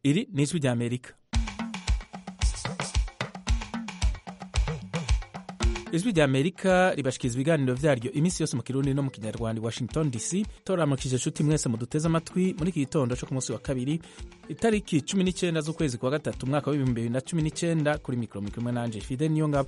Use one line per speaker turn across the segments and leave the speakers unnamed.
iri ni ijwi rya amerika ijwi rya amerika ribashikiriza ibiganiro vyaryo iminsi yose mu kirundi no mu kinyarwanda i washington dc toramukije nshuti mwese muduteze amatwi muri iki gitondo co ku munsi wa kabiri itariki cumi n'icenda z'ukwezi kwa gatatu umwaka w'ibihumbi bibiri na cumi n'icenda kuri mikoro muri kumwe nanje fide niyo ngabo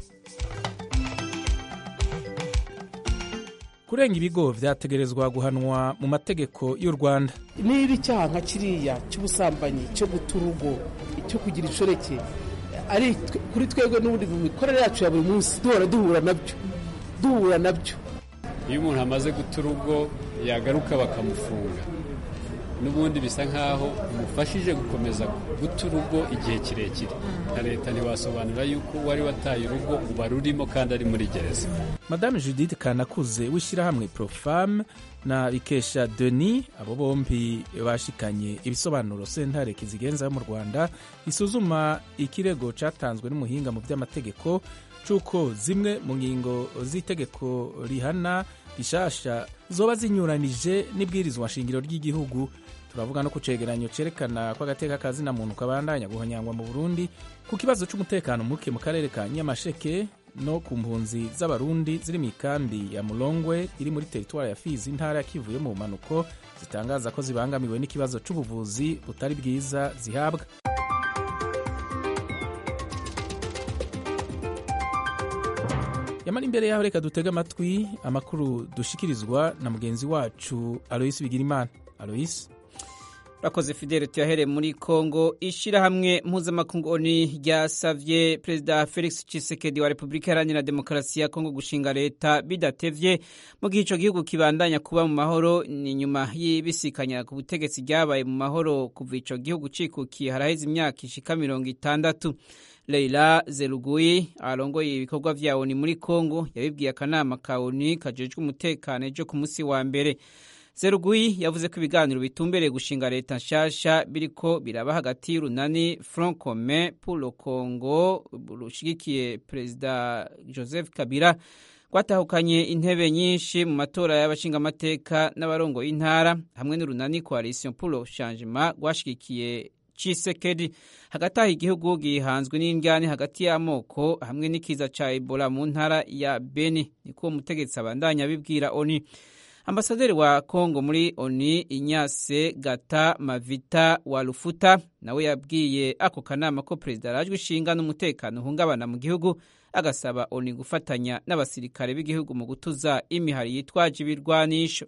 kurenga ibigo vyategerezwa guhanwa mu mategeko y'u rwanda
niba icyaha nka kiriya cy'ubusambanyi cyo guta urugo cyo kugira inshoreke ari kuri twebwe n'ubundi mu mikorere yacu ya buri munsi duhora duhura nabyo duhura nabyo
iyo umuntu amaze guta urugo yagaruka bakamufunga n'ubundi bisa nk'aho umufashije gukomeza guta urugo igihe kirekire na leta ntiwasobanura yuko wari wataye urugo uba rurimo kandi ari muri gereza
madame judith kanakuze w'ishyirahamwe profam na bikesha denis abo bombi bashikanye ibisobanuro sentare kizigenza yo mu rwanda isuzuma ikirego catanzwe n'umuhinga mu by'amategeko c'uko zimwe mu ngingo z'itegeko rihana rishasha zoba zinyuranije n'ibwirizwa nshingiro ry'igihugu turavuga no ku cegeranyo cerekana ko agateka kazina muntu kabandanya guhonyangwa mu burundi ku kibazo c'umutekano muke mu karere ka nyamasheke no ku mpunzi z'abarundi ziri mu ikambi ya mulongwe iri muri teritwari ya fizi intara ya kivu yo mu mpanuko zitangaza ko zibangamiwe n'ikibazo c'ubuvuzi butari bwiza zihabwa yamara imbere yaho reka dutege amatwi amakuru dushikirizwa na mugenzi wacu aloyisi bigirimana aloyisi
urakoze fidele tuyahere muri kongo ishyirahamwe mpuzamakungu oni ryasavye perezida felix tshisekedi wa repubulika iharanira demokarasi ya kongo gushinga leta bidatevye mu gihe ico gihugu kibandanya kuba mu mahoro ni nyuma y'ibisikanya ku butegetsi ryabaye mu mahoro kuva ico gihugu cikukiye haraheze imyaka ishika mirongo itandatu leila zeruguyi arongoye ibikorwa vya oni muri kongo yabibwiye akanama ka oni kajejwe umutekano ejo ku musi wa mbere Zeruguyi yavuze ko ibiganiro bitumbereye gushinga leta nshasha biriko biraba hagati y'urunani Front Commun pour le Congo rushigikiye Perezida Joseph Kabila rwatahukanye intebe nyinshi mu matora y'abashingamateka n'abarongo y'intara hamwe n'urunani Coalition pour le Changement rwashigikiye Chisekedi hagati aho igihugu gihanzwe n'indyane hagati y'amoko hamwe n'ikiza ca Ebola mu ntara ya Beni niko umutegetsi abandanya abibwira ONU ambasaderi wa kongo muri oni inyase gata mavita wa rufuta nawe yabwiye ako kanama ko perezida arajwe ishinga n'umutekano uhungabana mu gihugu agasaba oni gufatanya n'abasirikare b'igihugu mu gutuza imihari yitwaje ibirwanisho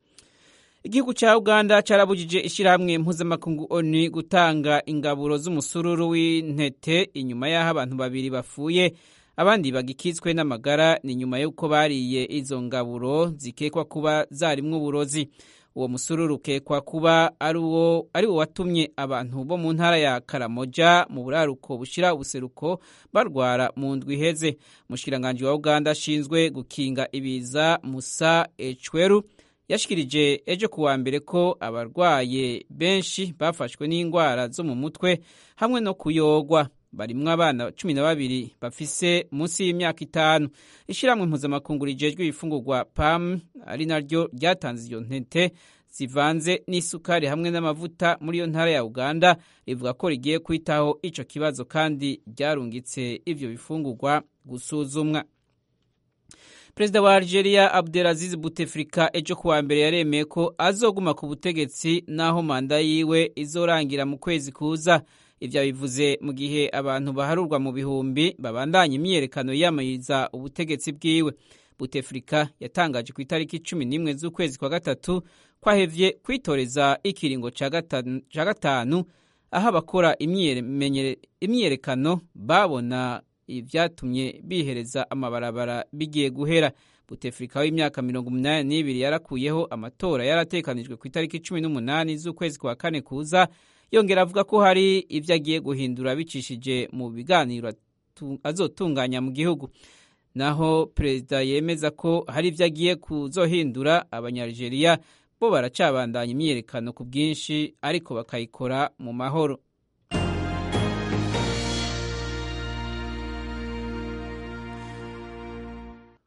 igihugu cya uganda carabujije ishyirahamwe mpuzamakungu oni gutanga ingaburo z'umusururu w'intete inyuma y'aho abantu babiri bapfuye abandi bagikitswe n'amagara ni nyuma y'uko bariye izo ngaburo zikekwa kuba zarimwo uburozi uwo musururu ukekwa kuba ari wo watumye abantu bo mu ntara ya karamoja mu buraruko bushira ubuseruko barwara mu ndwi iheze umushikiranganji wa uganda ashinzwe gukinga ibiza musa ecweru yashikirije ejo kuwa mbere ko abarwaye benshi bafashwe n'indwara zo mu mutwe hamwe no kuyogwa barimwo abana cumi na babiri bafise munsi y'imyaka itanu ishyirahamwe mpuzamakungu rijejwe ibifungurwa pam ari naryo ryatanze iyo ntete zivanze n'isukari hamwe n'amavuta muri iyo ntara ya uganda rivuga ko rigiye kwitaho ico kibazo kandi ryarungitse ivyo bifungurwa gusuzumwa perezida wa algeria abdelaziz buteflika ejo kuwa mbere yaremeye ko azoguma ku butegetsi n'aho manda yiwe izorangira mu kwezi kuza ivyo bivuze mu gihe abantu baharurwa mu bihumbi babandanya imyiyerekano yiyamiriza ubutegetsi bwiwe butefrika yatangaje ku itariki cumi n'imwe z'ukwezi kwa gatatu kwahevye kwitoreza ikiringo ca gatanu aho abakora imyiyerekano babona ivyatumye bihereza amabarabara bigiye guhera butefrika w'imyaka mirongo umunani n'ibiri yarakuyeho amatora yaratekanijwe ku itariki cumi n'umunani z'ukwezi kwa kane kuza yongera avuga ko hari ibyo agiye guhindura bicishije mu biganiro azotunganya mu gihugu naho perezida yemeza ko hari ibyo agiye kuzohindura abanyarigeriya bo baracabandanya imyiyerekano ku bwinshi ariko bakayikora mu mahoro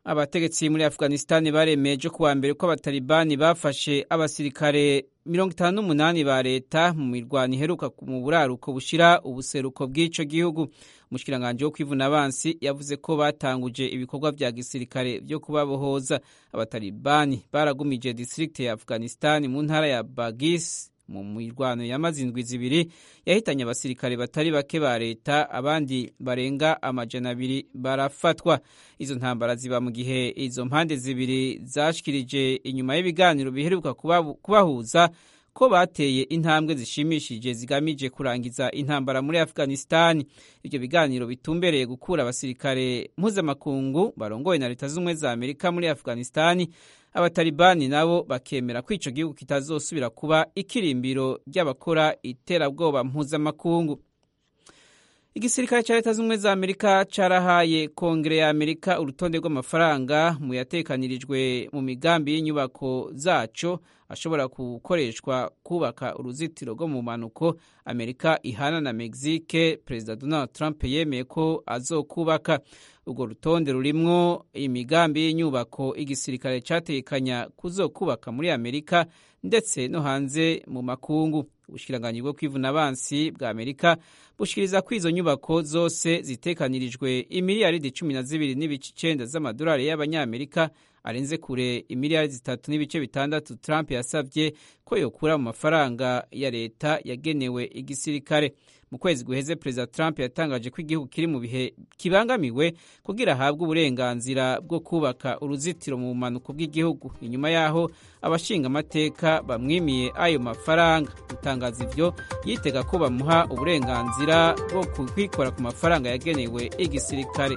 abategetsi muri afghanistan baremeje kuwa mbere ko abatalibani bafashe abasirikare mirongo itanu n'umunani ba leta mu mirwano iheruka mu buraruko bushira ubuseruko bw'ico gihugu umushikiranganji wo kwivuna abansi yavuze ko batanguje ibikorwa vya gisirikare vyo kubabohoza abatalibani baragumije distrikte ya afghanistan mu ntara ya bagis mu mirwano yamaze indwi zibiri yahitanye abasirikare batari bake ba leta abandi barenga amajana abiri barafatwa izo ntambara ziba mu gihe izo mpande zibiri zashikirije inyuma y'ibiganiro biheruka kubahuza ko bateye intambwe zishimishije zigamije kurangiza intambara muri afghanistan ibyo biganiro bitumbereye gukura abasirikare mpuzamakungu barongoye na leta z'ubumwe za amerika muri afghanistan abatalibani nabo bakemera ko ico gihugu kitazosubira kuba ikirimbiro ry'abakora iterabwoba mpuzamakungu igisirikare cya leta z'ubumwe za amerika carahaye kongere ya amerika urutonde rw'amafaranga mu yatekanirijwe mu migambi y'inyubako zaco ashobora gukoreshwa kubaka uruzitiro rwo mu mpanuko amerika ihana na mexique perezida donald trump yemeye ko azokubaka urwo rutonde rurimwo imigambi y'inyubako igisirikare cyatekanya kuzokubaka muri amerika ndetse no hanze mu makungu ubushikiranganyi bwo kwivuna abansi bwa amerika bushikiriza ko izo nyubako zose zitekanirijwe imiliyaridi cumi na zibiri n'ibice icenda z'amadolari y'abanyamerika arenze kure imiliyaridi zitatu n'ibice bitandatu trump yasavye ko yokura mu mafaranga ya leta yagenewe igisirikare mu kwezi guheze perezida trump yatangaje ko igihugu kiri mu bihe kibangamiwe kugira ahabwe uburenganzira bwo kubaka uruzitiro mu bumanuko bw'igihugu inyuma y'aho abashinga amateka bamwimiye ayo mafaranga gutangaza ivyo yitega ko bamuha uburenganzira bwo kwikora ku mafaranga yagenewe igisirikare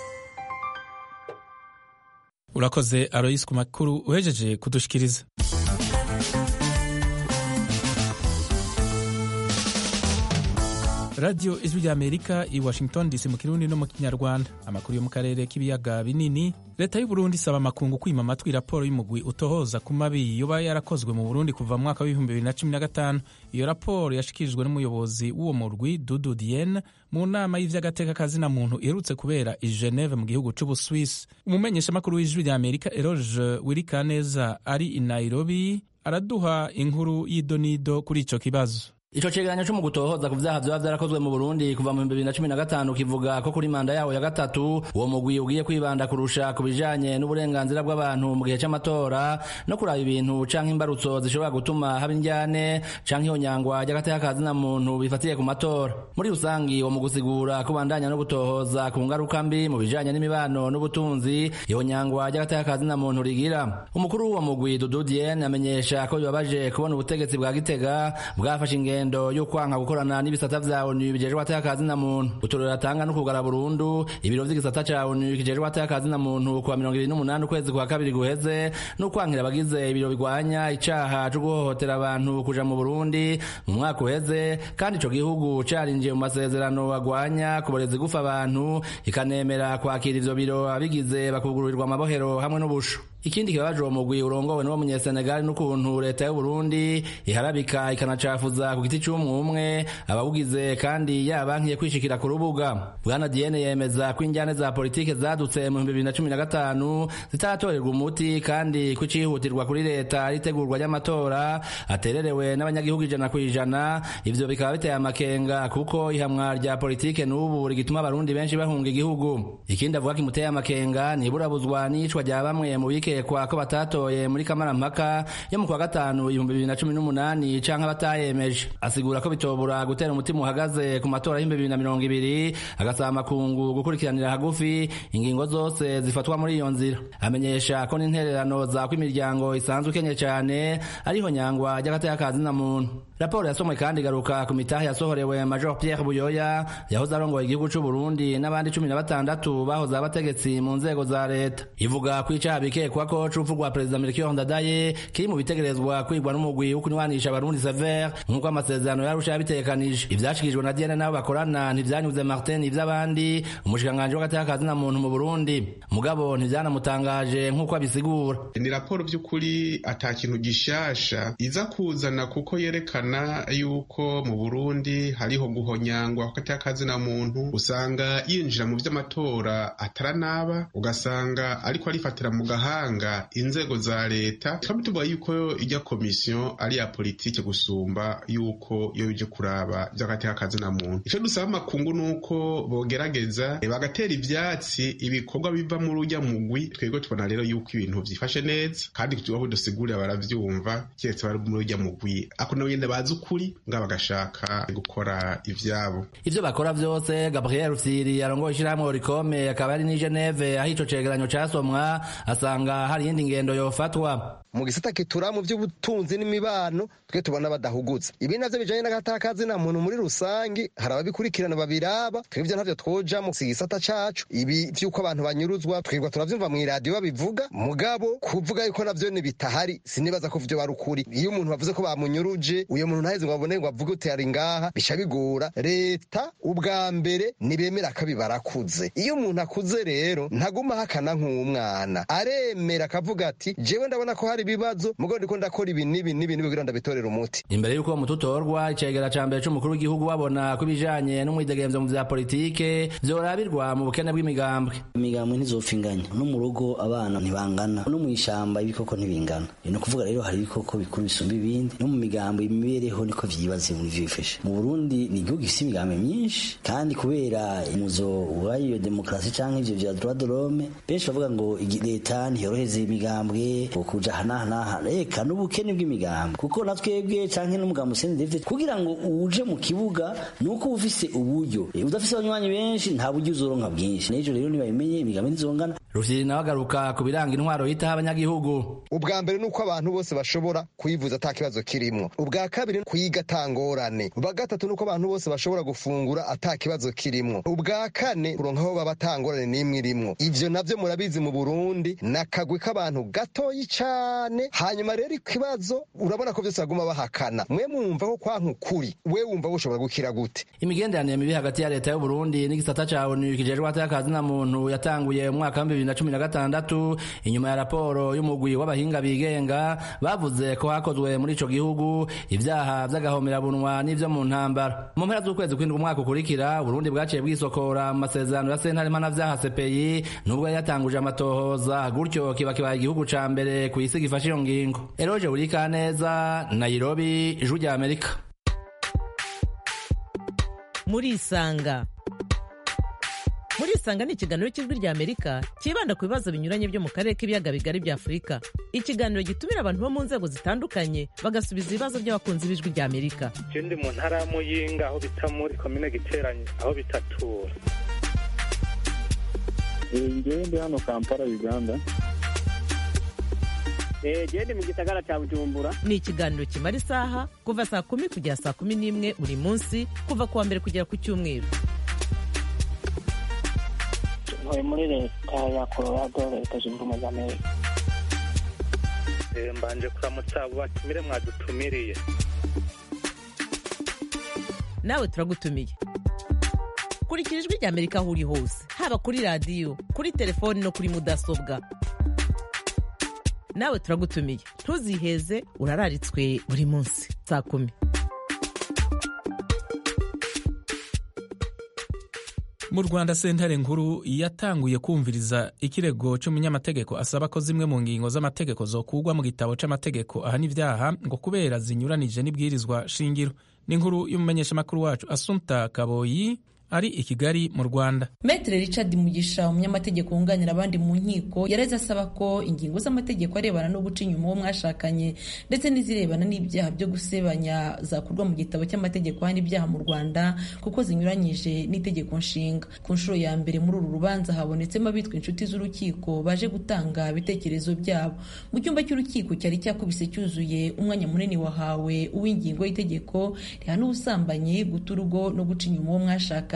urakoze aroyisi ku makuru uhejeje kudushikiriza radiyo ijwi rya amerika i washington dc mu kirundi no mu kinyarwanda amakuru yo mu karere k'ibiyaga binini leta y'uburundi isaba amakungu kwima amatwi raporo y'umugwi utohoza ku mabi yoba yarakozwe mu burundi kuva mu mwaka w'ibihumbi bibiri na cumi na gatanu iyo raporo yashikirijwe n'umuyobozi w'uwo murwi dudu diene mu nama y'ivy'agateka kazina muntu iherutse kubera i geneve mu gihugu c'ubuswisi umumenyeshamakuru w'ijwi rya amerika eroge wirikaneza ari i nairobi araduha inkuru y'idonido kuri ico kibazo
Ico cegeranyo co mu gutohoza ku vyaha vyoba vyarakozwe mu Burundi kuva mu 2015 kivuga ko kuri manda yawo ya gatatu uwo mugwi ugiye kwibanda kurusha ku bijanye n'uburenganzira bw'abantu mu gihe c'amatora no kuraba ibintu canke imbarutso zishobora gutuma haba indyane canke ihonyangwa ry'agateka kazina muntu bifatiye ku matora muri rusangi uwo mu gusigura ko bandanya no gutohoza ku ngaruka mbi mu bijanye n'imibano n'ubutunzi ihonyangwa ry'agateka kazina muntu rigira umukuru w'uwo mugwi Dudu Diene amenyesha ko bibabaje kubona ubutegetsi bwa Gitega bwafashe ingendo ingendo yo kwanka gukorana n'ibisata vya ONU bijejwe atakazi na muntu uturero atanga no kugara burundu ibiro vy'igisata ca ONU kijejwe atakazi na muntu kwa 28 ukwezi kwa kabiri guheze no kwankira abagize ibiro bigwanya icaha co guhohotera abantu kuja mu Burundi mu mwaka uheze kandi ico gihugu carinjiye mu masezerano agwanya kuboreza gufa abantu ikanemera kwakira ivyo biro abigize bakugururirwa amabohero hamwe n'ubusho ikindi kibabaje uwo mugwi urongowe n'uwo munyesenegali n'ukuntu leta y'u Burundi iharabika ikanacafuza ku giti c'umwe umwe abawugize kandi yabankiye kwishikira ku rubuga bwana Diene yemeza ko injyane za politike zadutse mu 2015 zitaratorerwa umuti kandi ko icihutirwa kuri leta ritegurwa ry'amatora atererewe n'abanyagihugu ijana ku ijana ivyo bikaba biteye amakenga kuko ihamwa rya politike n'ubu rigituma abarundi benshi bahunga igihugu ikindi avuga kimuteye amakenga niburabuzwa n'iyicwa rya bamwe mu bike bikekwa ko batatoye muri kamarampaka yo mu kwa gatanu ibihumbi bibiri na cumi n'umunani canke abatayemeje asigura ko bitobura gutera umutima uhagaze ku matora y'ibihumbi bibiri na mirongo ibiri agasaba amakungu gukurikiranira hagufi ingingo zose zifatwa muri iyo nzira amenyesha ko n'intererano zako imiryango isanzwe ikenye cane ariho nyangwa ry'agateka kazina muntu raporo yasomwe kandi igaruka ku mitahe yasohorewe major pierre buyoya yahoze arongoye igihugu c'u burundi n'abandi cumi na batandatu bahoze abategetsi mu nzego za leta ivuga ko icaha bikekwa ko c'urupfu rwa perezida melchior ndadaye kiri mu bitegerezwa kwigwa n'umugwi wo kunywanisha abarundi sever nk'uko amasezerano yarusha yabitegekanije ivyashikirijwe na diane n'abo bakorana ntivyanyuze martin ivy'abandi umushikiranganji w'agateka kazina muntu mu burundi mugabo ntivyanamutangaje nk'uko abisigura
ni raporo vy'ukuri ata kintu gishasha iza kuzana kuko yerekana vyerekana yuko mu burundi hariho guhonyangwa hagati y'akazina muntu usanga yinjira mu vy'amatora ataranaba ugasanga ariko arifatira mu gahanga inzego za leta tukaba tuvuga yuko ijya komisiyo ari ya politike gusumba yuko iyo bije kuraba vy'agati y'akazina muntu ico dusaba amakungu nuko bogerageza bagatera ivyatsi ibikorwa biva muri urya mugwi twebwe tubona rero yuko ibintu vyifashe neza kandi tubaho dusigurira baravyumva keretse bari muri urya mugwi ako nabo nyene bazi ukuri nga bagashaka gukora ivyabo
ivyo bakora vyose gabriel rufyiri arongoye ishirahamwe orikome akaba ari ni geneve aho ico cegeranyo casomwa asanga hari iyindi ngendo yofatwa
mu gisata kitura mu by'ubutunzi n'imibano twe tubona badahugutse ibi navyo bijanye n'agatakazi na muntu muri rusangi hari ababikurikirana babiraba twebwe ntavyo twoja mu gisata cacu ibi vy'uko abantu banyuruzwa twirwa turavyumva mw'iradiyo babivuga mugabo kuvuga yuko navyo ni bitahari sinibaza ko vyo bari ukuri iyo umuntu bavuze ko bamunyuruje uyo muntu ntaheze ngo babone ngo avuge uti ari ngaha bica bigora leta ubwa mbere nibemera ko barakuze iyo umuntu akuze rero ntaguma ahakana nk'umwana aremera akavuga ati jewe ndabona ko hari ibibazo mugo ndiko ndakora ibi n'ibi n'ibi n'ibi kugira ndabitorera umuti
imbere y'uko muti utorwa icegera ca mbere c'umukuru w'igihugu babona ko ibijanye n'umwidegemvyo mu vya politike vyorabirwa mu bukene bw'imigambwe
imigambwe ntizopfa inganya no mu rugo abana ntibangana no mw'ishamba ibikoko ntibingana ni ukuvuga rero hari ibikoko bikuru bisumba ibindi no mu migambo imibereho niko vyibaze muri vyifashe mu burundi ni igihugu gifise imigambi myinshi kandi kubera umuzo w'iyo demokarasi canke ivyo vya droit de l'homme benshi bavuga ngo leta ntiyoroheze imigambwe kuja hanahanahana reka n'ubukene bw'imigambi kuko na twebwe canke n'umugambi usende kugira ngo uje mu kibuga ni uko uba ufise uburyo udafise abanywanyi benshi nta buryo uzoronka bwinshi n'ejo rero nibabimenye imigambi ntizongana
rufyiri nawe agaruka ku biranga intwaro yitaho abanyagihugu
ubwa mbere ni uko abantu bose bashobora kuyivuza ata kibazo kirimwo ubwa kabiri kuyiga atangorane ubwa gatatu ni uko abantu bose bashobora gufungura ata kibazo kirimwo ubwa kane kuronka aho baba atangorane n'imwe irimwo ivyo navyo murabizi mu burundi ni akagwi k'abantu gatoyi cane hanyuma rero ikibazo urabona ko vyose baguma bahakana mwe mwumva ko kwanka ukuri we wumva bushobora gukira gute
imigenderanire mibi hagati ya leta y'uburundi n'igisata ca onu kijejwe atakazi na muntu yatanguye mu mwaka wa bibiri na cumi na gatandatu inyuma ya raporo y'umugwi w'abahinga bigenga bavuze ko hakozwe muri ico gihugu ivyaha vy'agahomerabunwa n'ivyo mu ntambara mu mpera z'ukwezi kwindwi umwaka ukurikira uburundi bwaciye bwisokora mu masezerano ya sentare mpanavyaha sepeyi nubwo yari yatanguje amatohoza gutyo kiba kibaye igihugu ca mbere ku isi gifashe iyo ngingo eroje urikaneza nairobi ijwi rya amerika
murisanga murisanga ni ikiganiro cy'ijwi rya amerika cyibanda ku bibazo binyuranye byo mu karere k'ibiyaga bigari bya afurika ikiganiro gitumira abantu bo mu nzego zitandukanye bagasubiza ibibazo by'abakunzi b'ijwi rya amerika
ndi mu ntara ya muyinga aho bita muri komine giteranye aho bitatura
ngewe ndi hano kampala uganda
gende mu gisagara cya bujumbura
ni ikiganiro kimara isaha kuva saa kumi kugera saa kumi n'imwe buri munsi kuva ku wa mbere kugera ku cyumweru
ntuye muri leta ya colorado leta zunze ubumwe za amerika
mbanje kuramutsa abo batumire mwadutumiriye
nawe turagutumiye kurikira ijwi rya amerika aho uri hose haba kuri radiyo kuri telefoni no kuri mudasobwa nawe turagutumiye ntuziheze urararitswe buri munsi saa kumi
mu rwanda sentare nkuru yatanguye kumviriza ikirego cy'umunyamategeko asaba ko zimwe mu ngingo z'amategeko zokugwa mu gitabo c'amategeko ahana ibyaha ngo kubera zinyuranije n'ibwirizwa shingiro n'inkuru y'umumenyeshamakuru wacu asunta kaboyi ari i kigali mu rwanda
metere richard mugisha umunyamategeko wunganira abandi mu nkiko yareze asaba ko ingingo z'amategeko arebana no guca inyuma uwo mwashakanye ndetse n'izirebana n'ibyaha byo gusebanya zakurwa mu gitabo cy'amategeko ahana ibyaha mu rwanda kuko zinyuranyije n'itegeko nshinga ku nshuro ya mbere muri uru rubanza habonetsemo abitwa inshuti z'urukiko baje gutanga ibitekerezo byabo mu cyumba cy'urukiko cyari cyakubise cyuzuye umwanya munini wahawe uw'ingingo y'itegeko rihana ubusambanyi guta urugo no guca inyuma uwo mwashakanye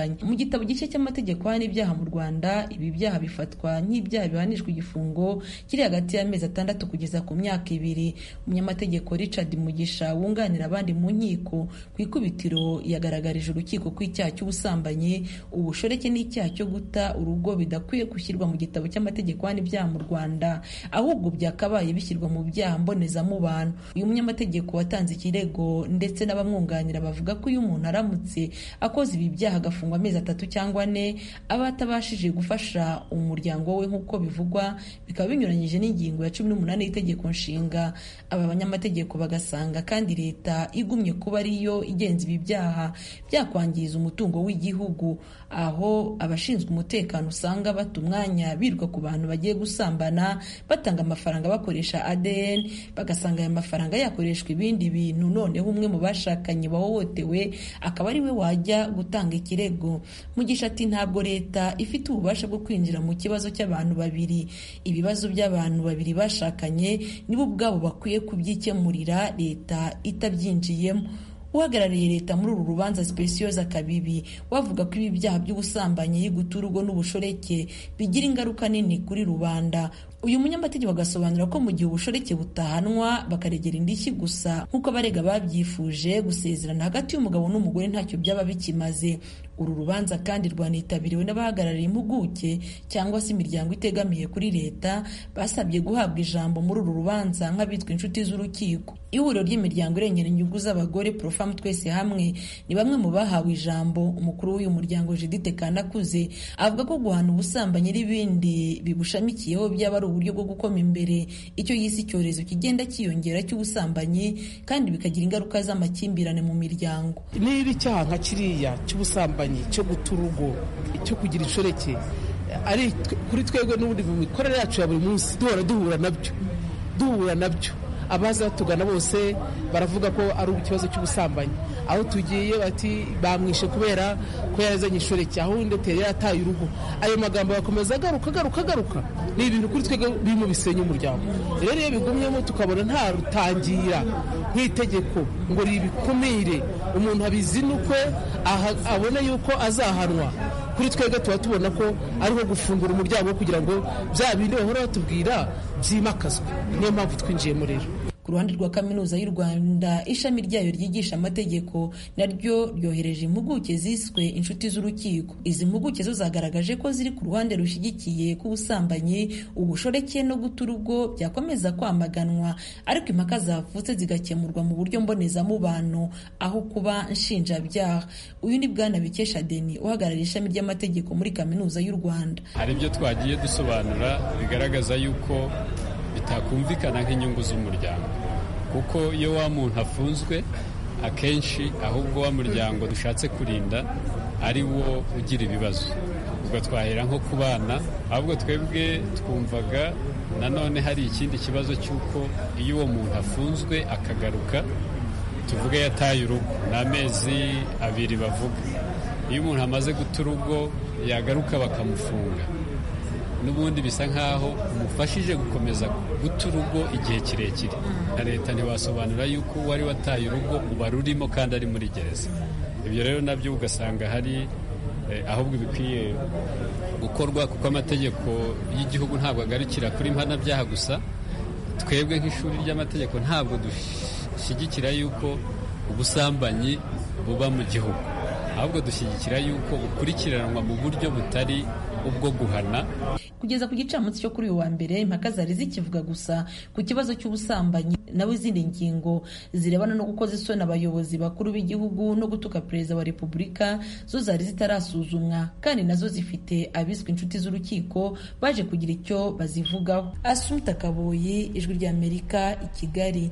zitandukanye mu gitabo gishya cy'amategeko ahana ibyaha mu rwanda ibi byaha bifatwa nk'ibyaha bihanishwa igifungo kiri hagati y'amezi atandatu kugeza ku myaka ibiri umunyamategeko richard mugisha wunganira abandi mu nkiko ku ikubitiro yagaragarije urukiko ko icyaha cy'ubusambanyi ubushoreke n'icyaha cyo guta urugo bidakwiye gushyirwa mu gitabo cy'amategeko ahana ibyaha mu rwanda ahubwo byakabaye bishyirwa mu byaha mbonezamubano uyu munyamategeko watanze ikirego ndetse n'abamwunganira bavuga ko iyo umuntu aramutse akoze ibi byaha agafungwa amezi atatu cyangwa ane aba atabashije gufasha umuryango we nk'uko bivugwa bikaba binyuranyije n'ingingo ya cumi n'umunani y'itegeko nshinga aba banyamategeko bagasanga kandi leta igumye kuba ariyo igenza ibi byaha byakwangiza umutungo w'igihugu aho abashinzwe umutekano usanga bata umwanya biruka ku bantu bagiye gusambana batanga amafaranga bakoresha ADN bagasanga aya mafaranga yakoreshwa ibindi bintu noneho umwe mu bashakanye bahohotewe akaba ari we wajya gutanga ikirego mugisha ati ntabwo leta ifite ububasha bwo kwinjira mu kibazo cy'abantu babiri ibibazo by'abantu babiri bashakanye nibo ubwabo bakwiye kubyikemurira leta itabyinjiyemo uhagarariye leta muri uru rubanza Specioza Kabibi wavuga ko ibi byaha by'ubusambanyi guta urugo n'ubushoreke bigira ingaruka nini kuri rubanda uyu munyamategeko agasobanura ko mu gihe ubushoreke butahanwa bakaregera indishyi gusa nk'uko abarega babyifuje gusezerana hagati y'umugabo n'umugore ntacyo byaba bikimaze uru rubanza kandi rwanitabiriwe n'abahagarariye impuguke cyangwa se imiryango itegamiye kuri leta basabye guhabwa ijambo muri uru rubanza nk'abitwa inshuti z'urukiko ihuriro ry'imiryango irengera inyungu z'abagore profamu twese hamwe ni bamwe mu bahawe ijambo umukuru w'uyu muryango judite kanakuze avuga ko guhana ubusambanyi n'ibindi bibushamikiyeho byaba ari uburyo bwo gukoma imbere icyo yise icyorezo kigenda cyiyongera cy'ubusambanyi kandi bikagira ingaruka z'amakimbirane mu miryango
niba icyaha nka kiriya cy'ubusambanyi cyo guta urugo cyo kugira inshoreke ari kuri twebwe n'ubundi mu mikorere yacu ya buri munsi duhora duhura nabyo duhura nabyo abaza batugana bose baravuga ko ari ikibazo cy'ubusambanyi aho tugiye bati bamwishe kubera ko yarazanye inshoreke aho undi yari yataye urugo ayo magambo agakomeza agaruka agaruka agaruka ni ibintu kuri twebwe birimo bisenya umuryango rero iyo bigumyemo tukabona nta rutangira nk'itegeko ngo ribikumire umuntu abizinukwe abone yuko azahanwa kuri twebwe tuba tubona ko ariho gufungura umuryango kugira ngo bya bindi bahora batubwira byimakazwe niyo mpamvu twinjiyemo rero
ku ruhande rwa kaminuza y'u rwanda ishami ryayo ryigisha amategeko naryo ryohereje impuguke ziswe inshuti z'urukiko izi mpuguke zo zagaragaje ko ziri ku ruhande rushyigikiye k'ubusambanyi ubushoreke no guta urugo byakomeza kwamaganwa ariko impaka zavutse zigakemurwa mu buryo mbonezamubano aho kuba nshinjabyaha uyu ni bwana bikesha deni uhagarariye ishami ry'amategeko muri kaminuza y'u rwanda
hari ibyo twagiye dusobanura bigaragaza yuko bitakumvikana nk'inyungu z'umuryango kuko iyo wa muntu afunzwe akenshi ahubwo wa muryango dushatse kurinda ari wo ugira ibibazo ubwo twahera nko ku bana ahubwo twebwe twumvaga nanone hari ikindi kibazo cy'uko iyo uwo muntu afunzwe akagaruka tuvuge yataye urugo ni amezi abiri bavuga iyo umuntu amaze guta urugo yagaruka bakamufunga n'ubundi bisa nk'aho umufashije gukomeza guta urugo igihe kirekire na leta ntiwasobanura yuko wari wataye urugo uba rurimo kandi ari muri gereza ibyo rero nabyo ugasanga hari ahubwo bikwiye gukorwa kuko amategeko y'igihugu ntabwo agarukira kuri mpanabyaha gusa twebwe nk'ishuri ry'amategeko ntabwo dushyigikira yuko ubusambanyi buba mu gihugu ahubwo dushyigikira yuko bukurikiranwa mu buryo butari ubwo guhana
kugeza ku gicamunsi cyo kuri uyu wa mbere impaka zari zikivuga gusa ku kibazo cy'ubusambanyi naho izindi ngingo zirebana no gukoza isoni abayobozi bakuru b'igihugu no gutuka perezida wa repubulika zo zari zitarasuzumwa kandi nazo zifite abiswe inshuti z'urukiko baje kugira icyo bazivugaho asumta kaboyi ijwi ry'amerika i kigali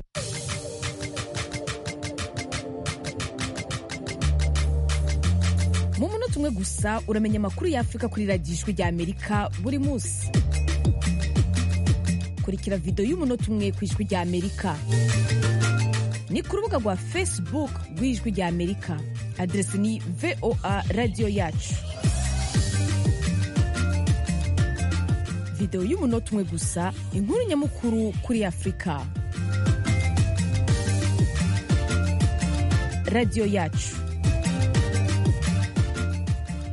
mu munota umwe gusa uramenya amakuru y'afurika kuri radiyo ijwi ry'amerika buri munsi kurikira videwo y'umunota umwe ku ijwi ry'amerika ni ku rubuga rwa facebook rw'ijwi ry'amerika aderesi ni voa radiyo yacu videwo y'umunota umwe gusa inkuru nyamukuru kuri afurika radiyo yacu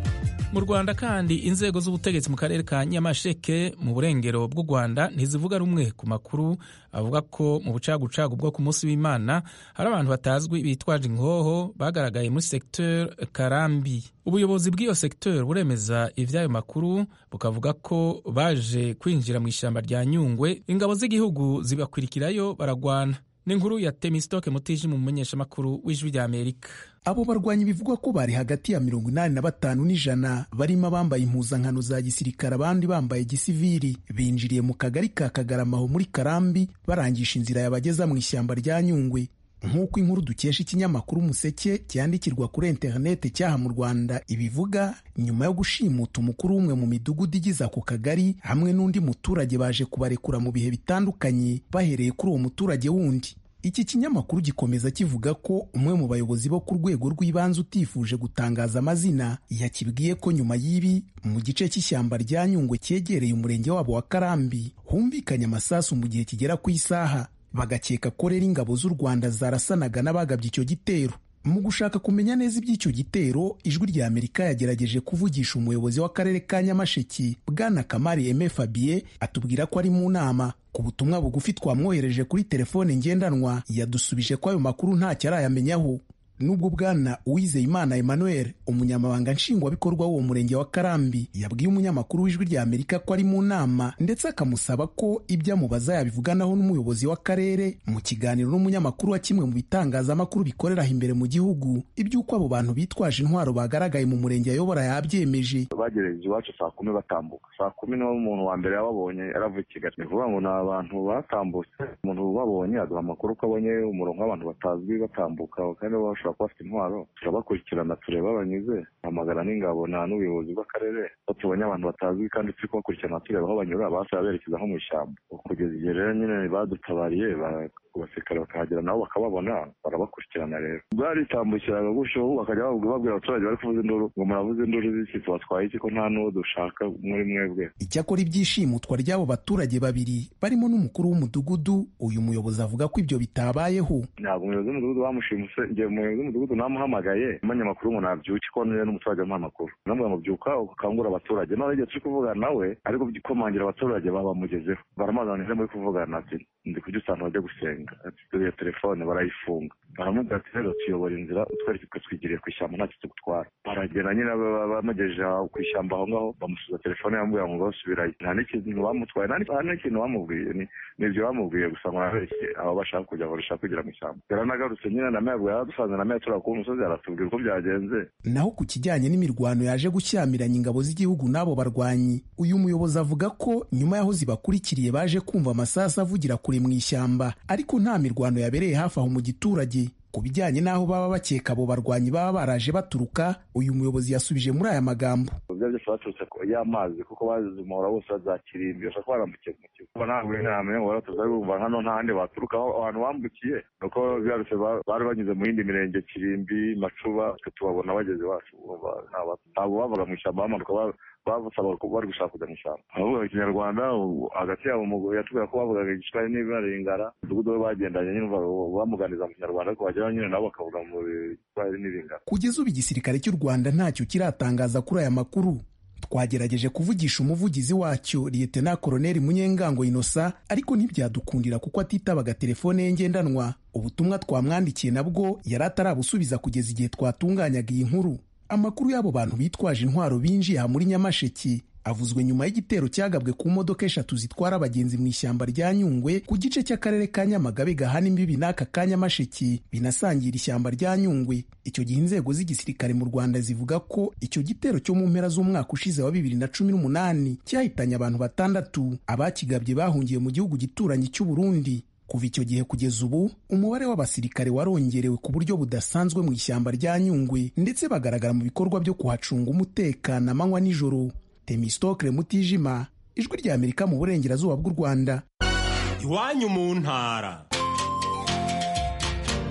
mu rwanda kandi inzego z'ubutegetsi mu karere ka nyamasheke mu burengero bw'u rwanda ntizivuga rumwe ku makuru avuga ko mu bucagucagu bwo ku munsi w'imana hari abantu batazwi bitwaje inkoho bagaragaye muri secteur karambi ubuyobozi bw'iyo secteur buremeza ivy'ayo makuru bukavuga ko baje kwinjira mu ishyamba rya nyungwe ingabo z'igihugu zibakwirikirayo baragwana n'inkuru ya temistoke mutiji mu mumenyeshamakuru w'ijwi rya amerika
abo barwanyi bivugwa ko bari hagati ya mirongo inani na batanu n'ijana barimo abambaye impuzankano za gisirikare abandi bambaye gisiviri binjiriye mu kagari ka kagaramaho muri karambi barangisha inzira yabageza mu ishyamba rya nyungwe nk'uko inkuru dukesha ikinyamakuru umuseke cyandikirwa kuri interineti cyaha mu rwanda ibivuga nyuma yo gushimuta umukuru w'umwe mu midugudu igize ako kagari hamwe n'undi muturage baje kubarekura mu bihe bitandukanye bahereye kuri uwo muturage wundi iki kinyamakuru gikomeza kivuga ko umwe mu bayobozi bo ku rwego rw'ibanze utifuje gutangaza amazina yakibwiye ko nyuma y'ibi mu gice cy'ishyamba rya nyungwe cyegereye umurenge wabo wa karambi humvikanye amasasu mu gihe kigera ku isaha bagakeka ko rero ingabo z'u rwanda zarasanaga n'abagabye icyo gitero mu gushaka kumenya neza iby'icyo gitero ijwi rya amerika yagerageje kuvugisha umuyobozi w'akarere ka nyamasheki bwana kamari eme fabien atubwira ko ari mu nama ku butumwa bugufi twamwohereje kuri telefone ngendanwa yadusubije ko ayo makuru ntacyo arayamenyaho nubwo bwana uwizeyimana emmanuel umunyamabanga nshingwabikorwa w'uwo murenge wa karambi yabwiye umunyamakuru w'ijwi rya amerika ko ari mu nama ndetse akamusaba ko ibyo amubaza yabivuganaho n'umuyobozi w'akarere mu kiganiro n'umunyamakuru wa kimwe mu bitangazamakuru bikorera aho imbere mu gihugu iby'uko abo bantu bitwaje intwaro bagaragaye mu murenge ayobora yabyemeje
bagereje iwacu saa kumi batambuka saa kumi niho umuntu wa mbere yababonye yaravuye i kigali ni ukuvuga ngo ni abantu batambutse umuntu ubabonye aduha amakuru ko abonye umurongo w'abantu batazwi batambuka kandi bashobora kuba bafite intwaro turabakurikirana tureba banyuze hamagara n'ingabo na n'ubuyobozi bw'akarere ko tubonye abantu batazwi kandi turi kubakurikirana tureba aho banyura basaba berekeza nko mu ishyamba kugeza igihe rero nyine badutabariye abasirikare bakahagera nabo bakababona barabakurikirana rero bwaritambukiraga gutyo bakajya babwira abaturage bari kuvuza induru ngo muravuze induru z'iki tubatwaye iki ko nta n'uwo dushaka muri mwebwe
icyakora ibyishimutwa ry'abo baturage babiri barimo n'umukuru w'umudugudu uyu muyobozi avuga ko ibyo bitabayeho
ntabwo umuyobozi w'umudugudu bamushimuse igihe umuyobozi w'umudugudu namuhamagaye umunyamakuru ngo nabyuke ko niwe n'umuturage amuha amakuru namubwira ngo byuka ukangura abaturage none igihe turi kuvugana nawe ariko komangira abaturage babamugezeho baramazana muri kuvugana ati ndi kujya usanga bajya gusenga turiya telefone barayifunga baramubwira ati rero tuyobora inzira utwereke ko twigiriye ku ishyamba ntacyo tugutwara baragenda nyine bamugejeje ku ishyamba aho ngaho bamusubiza telefone yamubwira ngo basubirayo nta n'ikintu bamutwaye nta n'ikintu bamubwiye ni ibyo bamubwiye gusa ngo arabeshye aho bashaka kujya aho bashaka kugira mu ishyamba yaranagarutse nyine na meya yaradusanze na meya turi ku musozi aratubwira uko byagenze
naho ku kijyanye n'imirwano yaje gushyamiranya ingabo z'igihugu n'abo barwanyi uyu muyobozi avuga ko nyuma y'aho zibakurikiriye baje kumva amasasu avugira kure mu ishyamba ariko nta mirwano yabereye hafi aho mu giturage ku bijyanye n'aho baba bakeka abo barwanyi baba baraje baturuka uyu muyobozi yasubije muri aya magambo
ibyo byose baturutse y'amazi kuko bazimura bose bazakirimbi bashobora kuba barambukiye mu kigo kuko ntabwo ntamenya ngo baratuza bumva hano nta handi baturuka aho abantu bambukiye ni uko byarutse bari banyuze mu yindi mirenge kirimbi macuba twe tubabona bageze iwacu ntabwo bavaga mu ishyamba bamanuka babusaba bari gushaka kujya mu ishyamba abavuga ikinyarwanda hagati yabo yatubwira ko bavugaga igiswahili n'ibibaringara umudugudu we bagendanye nyine bamuganiza mu kinyarwanda ariko bagera nyine nabo bakavuga mu giswahili n'iringara
kugeza ubu igisirikare cy'u rwanda ntacyo kiratangaza kuri aya makuru twagerageje kuvugisha umuvugizi wacyo liyetena koroneli munyengango inosa ariko ntibyadukundira kuko atitabaga telefone ye ngendanwa ubutumwa twamwandikiye nabwo yari atarabusubiza kugeza igihe twatunganyaga iyi nkuru amakuru y'abo bantu bitwaje intwaro binjiye aha muri nyamasheki avuzwe nyuma y'igitero cyagabwe ku modoka eshatu zitwara abagenzi mu ishyamba rya nyungwe ku gice cy'akarere ka nyamagabe gahana imbibi n'aka ka nyamasheki binasangira ishyamba rya nyungwe icyo gihe inzego z'igisirikare mu rwanda zivuga ko icyo gitero cyo mu mpera z'umwaka ushize wa bibiri na cumi n'umunani cyahitanye abantu batandatu abakigabye bahungiye mu gihugu gituranyi cy'u Burundi kuva icyo gihe kugeza ubu umubare w'abasirikare warongerewe ku buryo budasanzwe mu ishyamba rya nyungwe ndetse bagaragara mu bikorwa byo kuhacunga umutekano amanywa n'ijoro temistokle mutijima ijwi rya amerika mu burengerazuba bw'u rwanda
iwanyu mu ntara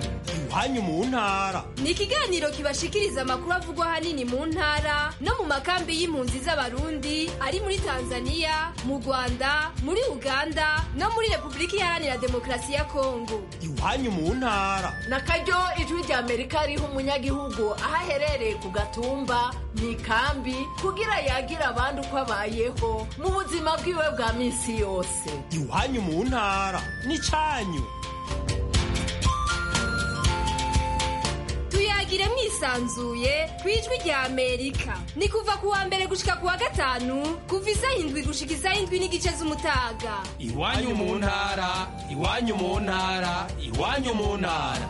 iwanyu mu ntara
ni ikiganiro kibashikiriza amakuru avugwa ahanini mu ntara no mu makambi y'impunzi z'abarundi ari muri tanzania mu rwanda muri uganda no muri repubulika iharanira demokarasi ya kongo
iwanyu mu ntara
na karyo ijwi rya amerika riha umunyagihugu aho aherereye ku gatumba mu ikambi kugira yagira abandi uko abayeho mu buzima bwiwe bwa minsi yose
iwanyu mu ntara n'icyanyu
tuyagire mwisanzuye ku ijwi rya amerika ni kuva ku wa mbere gushika ku wa gatanu kuva isaha indwi gushika isaha indwi n'igice z'umutaga
iwanyu mu ntara iwanyu mu ntara iwanyu mu ntara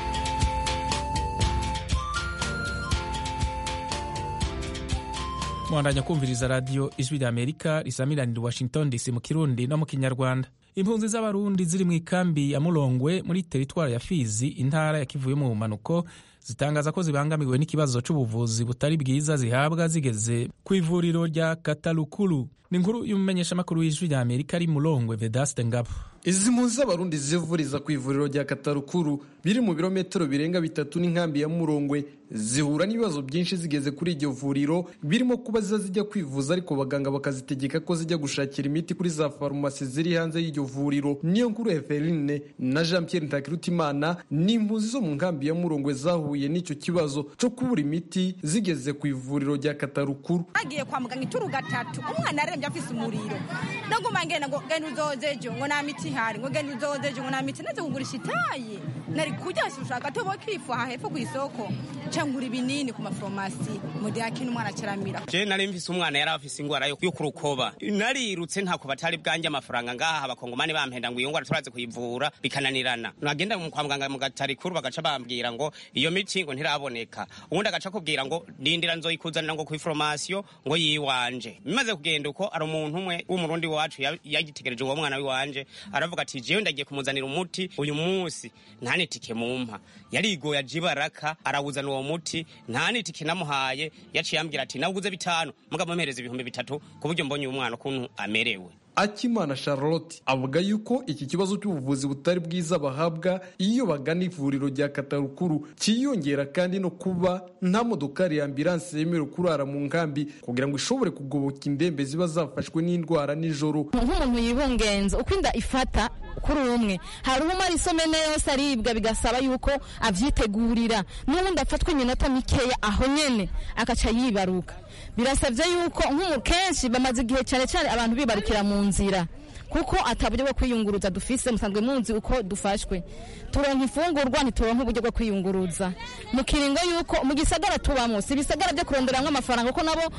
mwandanya kumviriza radiyo ijwi rya amerika risamiranira washington dc mu kirundi no mu kinyarwanda impunzi z'abarundi ziri mu ikambi ya murongwe muri teritwari ya fizi intara ya kivuye mu bumanuko zitangaza ko zibangamiwe n'ikibazo c'ubuvuzi butari bwiza zihabwa zigeze ku ivuriro rya katalukulu ni inkuru y'umumenyeshamakuru w'ijwi rya amerika ari murongwe vedaste ngabo
izi mpunzi z'abarundi zivuriza ku ivuriro rya katarukuru biri mu birometero birenga bitatu n'inkambi ya murongwe zihura n'ibibazo byinshi zigeze kuri iryo vuriro birimo kuba ziza zijya kwivuza ariko abaganga bakazitegeka ko zijya gushakira imiti kuri za farumasi ziri hanze y'iryo vuriro niyo nkuru Eveline na Jean Pierre Ntakirutimana ni impunzi zo mu nkambi ya murongwe zahuye n'icyo kibazo cyo kubura imiti zigeze ku ivuriro rya katarukuru
agiye kwa muganga ituru gatatu umwana arembye afise umuriro ndaguma ngenda ngo genda uzozejo ngo nta miti ihari ngo genda uzozejo ngo nta miti naze kugurisha itaye nari kujya ushaka tobo kifu aha hepfo ku isoko cyangwa ibinini ku maforomasi mudiyakini umwana acaramira
je nari mfise umwana yari afise ingwara yo kurukoba narirutse ntako batari bwanjye amafaranga ngaha abakongomani bampenda ngo iyo ngwara turaze kuyivura bikananirana nagenda kwa muganga mu gatarikuru bagaca bambwira ngo iyo miti ngo ntiraboneka ubundi agaca kubwira ngo ndindira nzoyikuzanira ngo kw'iforomasiyo ngo yiwanje bimaze kugenda uko ari umuntu umwe w'umurundi wacu yagitegereje uwo mwana wiwanje aravuga ati jewe ndagiye kumuzanira umuti uyu munsi nta nitike mumpa yarigoye aje ibaraka arawuzana uwo muti nta nitike namuhaye yaciye ambwira ati nawuguze bitanu mugabo mpereza ibihumbi bitatu ku buryo mbonye uyu mwana ukuntu amerewe
akimana charlotte avuga yuko iki kibazo cy'ubuvuzi butari bwiza bahabwa iyo bagana ivuriro rya katarukuru cyiyongera kandi no kuba nta modokari ya ambilanse yemerewe kurara mu nkambi kugira ngo ishobore kugoboka indembe ziba zafashwe n'indwara nijoro
nk'umuntu yibungenza uko inda ifata kuri umwe hari umara isomene yose aribwa bigasaba yuko avyitegurira n'ubundi afatwa iminota mikeya aho nyene akaca yibaruka birasabye yuko nk'umu kenshi bamaze igihe cyane cyane abantu bibarukira mu nzira kuko ataburyo bwo kwiyunguruza dufise musanzwe munzi uko dufashwe turonka ifungurwa ntituronka uburyo bwo kwiyunguruza mu kiringo yuko mu gisagara tubamo si ibisagara byo kuronderamwo amafaranga kuko nabo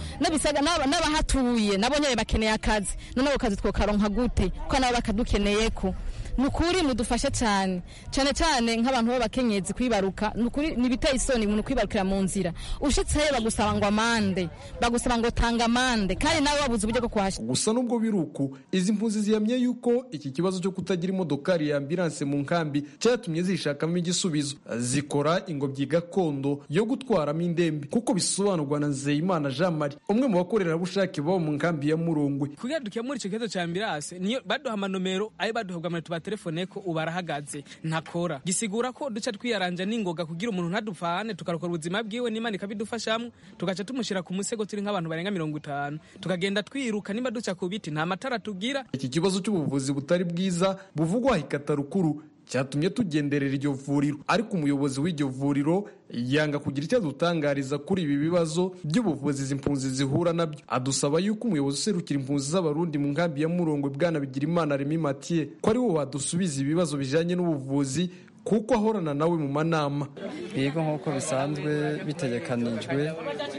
n'abahatuye nabo nyene bakeneye akazi none ako kazi twokaronka gute kuko nabo bakadukeneyeko ni ukuri mudufashe cyane cyane cyane nk'abantu b'abakenyezi kwibaruka ni ukuri ntibiteye isoni umuntu kwibarukira mu nzira ushitseyo bagusaba ngo amande bagusaba ngo tanga amande kandi nawe wabuze uburyo bwo kuhashyira
gusa nubwo biri uku izi mpunzi zihamye yuko iki kibazo cyo kutagira imodokari ya ambilanse mu nkambi cyatumye zishakamo igisubizo zikora ingobyi gakondo yo gutwaramo indembe kuko bisobanurwa na nzeyimana jean marie umwe mu bakorerabushake baba mu nkambi ya murongwe
kugira dukemure icyo kibazo cya ambilanse niyo baduha amanomero ayo baduhabwa amanota telefone ko ubu arahagaze ntakora gisigura ko duca twiyaranja n'ingoga kugira umuntu ntadupfane tukarokora ubuzima bwiwe n'imana ikabidufashamo tugaca tumushyira ku musego turi nk'abantu barenga mirongo itanu tukagenda twiruka nimba duca ku biti nta matara tugira
iki kibazo cy'ubuvuzi butari bwiza buvugwa hikatarukuru cyatumye tugenderera iryo vuriro ariko umuyobozi w'iryo vuriro yanga kugira icyo adutangariza kuri ibi bibazo by'ubuvuzi izi mpunzi zihura nabyo adusaba yuko umuyobozi userukira impunzi z'abarundi mu nkambi ya murongwe bwana bigira imana remi matiye ko ari wo wadusubiza ibibazo bijyanye n'ubuvuzi kuko ahorana nawe mu manama
yego nk'uko bisanzwe bitegekanijwe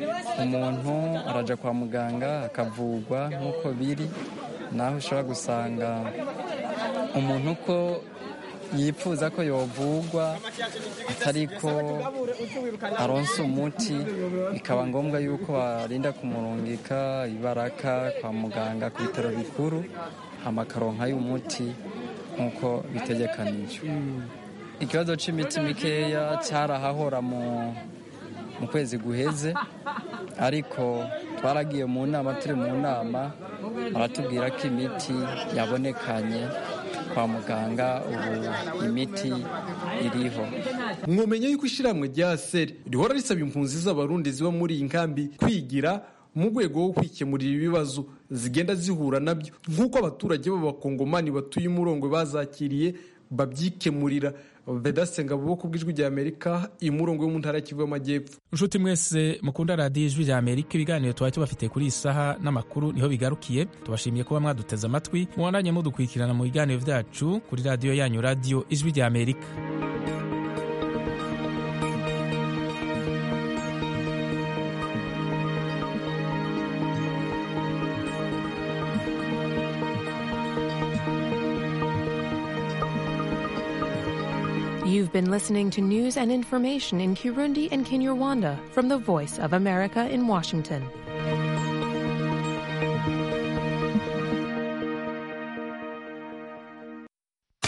umuntu arajya kwa muganga akavurwa nk'uko biri naho ushobora gusanga umuntu uko yifuza ko yovugwa atari ko aronsa umuti bikaba ngombwa yuko barinda kumurungika ibaraka kwa muganga ku bitaro bikuru amakaronka y'umuti nk'uko bitegekanijwe ikibazo cy'imiti mikeya cyarahahora mu mu kwezi guheze ariko twaragiye mu nama turi mu nama baratubwira ko imiti yabonekanye kwa muganga ubu imiti iriho
mwomenya yuko ishyirahamwe rya seri rihora risaba impunzi z'abarundi ziba muri iyi nkambi kwigira mu rwego rwo kwikemurira ibibazo zigenda zihura nabyo nk'uko abaturage b'abakongomani batuye umurongo bazakiriye babyikemurira vedaste ngabo ku bw'ijwi rya amerika imurongo yo mu ntara y'Kivu y'amajyepfo
nshuti mwese mukunda radiyo ijwi rya amerika ibiganiro tuba tubafite kuri iyi saha n'amakuru niho bigarukiye tubashimiye kuba mwaduteze amatwi mubandanye mudukurikirana mu biganiro byacu kuri radiyo yanyu radiyo ijwi rya amerika
You've been listening to news and information in Kirundi and Kinyarwanda from the Voice of America in Washington.